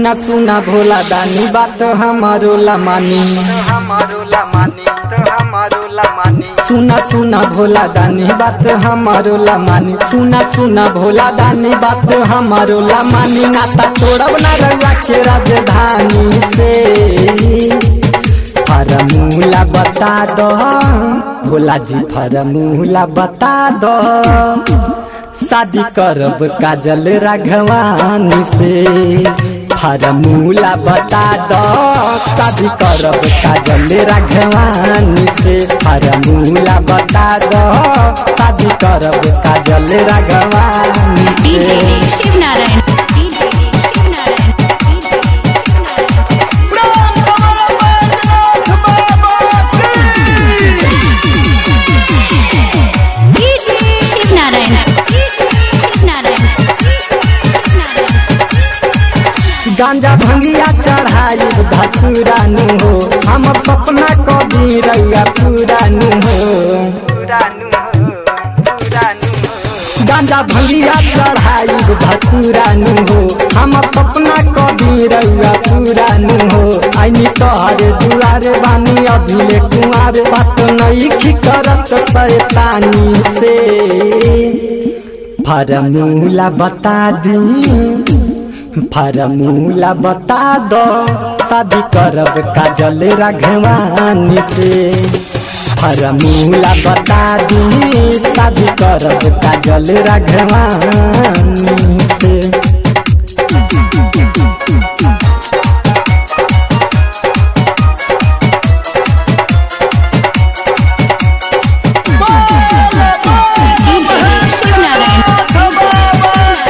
सुना सुना भोला दानी बात हमारो ला मानी हमारो ला मानी तो हमारो ला मानी सुना सुना भोला दानी बात हमारो ला मानी सुना सुना भोला दानी बात हमारो ला मानी नाता तोड़ब ना रउआ के राजधानी से फरमूला बता दो भोला जी फरमूला बता दो शादी करब काजल राघवानी से फरमूला बता दो शादी करब काजल राघवानी से फरमूला बता दो शादी करब काजल राघवानी DJ से Shiv Narayan. DJ Shiv Narayan. DJ Shiv Narayan. DJ Shiv Narayan. गांजा भंगिया चढ़ाई धतुरानु हो हम सपना कभी रउआ पुरानु हो पुरानु हो पुरानु हो गांजा भंगिया चढ़ाई धतुरानु हो हम सपना कभी रउआ पुरानु हो आईनी तोहरे दुआरे बानी अभिले कुआरे बात नहीं करत शैतानी से फरमूला बता दी फरमूला बता दो शादी करब काजल राघवानी से फरमूला बता दी शादी करब काजल राघवानी से DJ Shiv Narayan.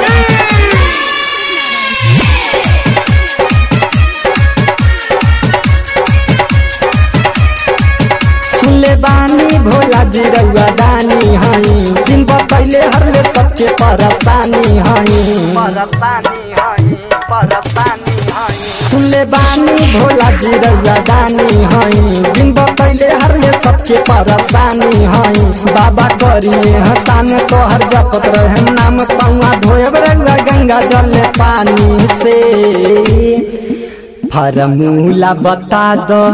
सुनले बानी भोला जी रउआ दानी हई दिन पहले हरले सबके परेशानी हई परस्तानी हई परस्तानी हई सुनले बानी भोला जी रउआ दानी हई दिन पहले हरले सबके परेशानी हई बाबा करिए हसान तोहर जपत रहे नाम पौआ धोएब रउआ गंगा जल पानी से फरमूला बता दो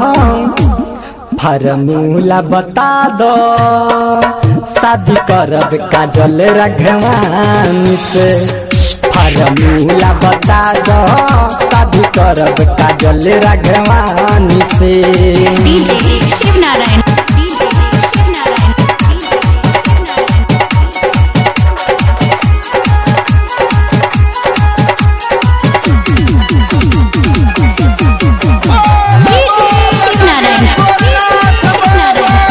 फरमूला बता दो शादी करब काजल राघवानी से फरमूला बता दो शादी करब काजल राघवानी से DJ Shiv Narayan. DJ Shiv Narayan. DJ Shiv Narayan. DJ Shiv Narayan. Shiv Narayan.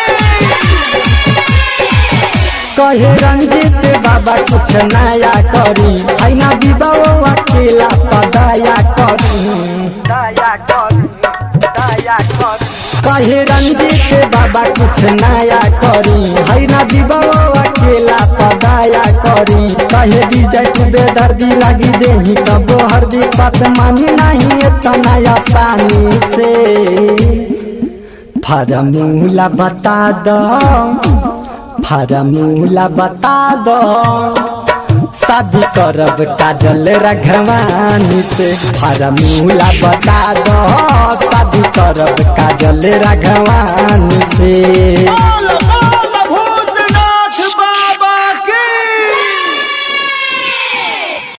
कहे रंजित बाबा कुछ नया करी ऐना विवाह अकेला पदाया करी दया कर दया कर कहे रंजित बाबा कुछ नया करी है ना विवाह अकेला पदाया करी कहे विजय कुबे दर्दी लगी देही तब हरदी पत मानी नहीं इतना आसानी से फरमूला बता दो फरमूला बता दो शादी करब काजल राघवानी से फरमूला बता दो शादी करब काजल राघवानी से All about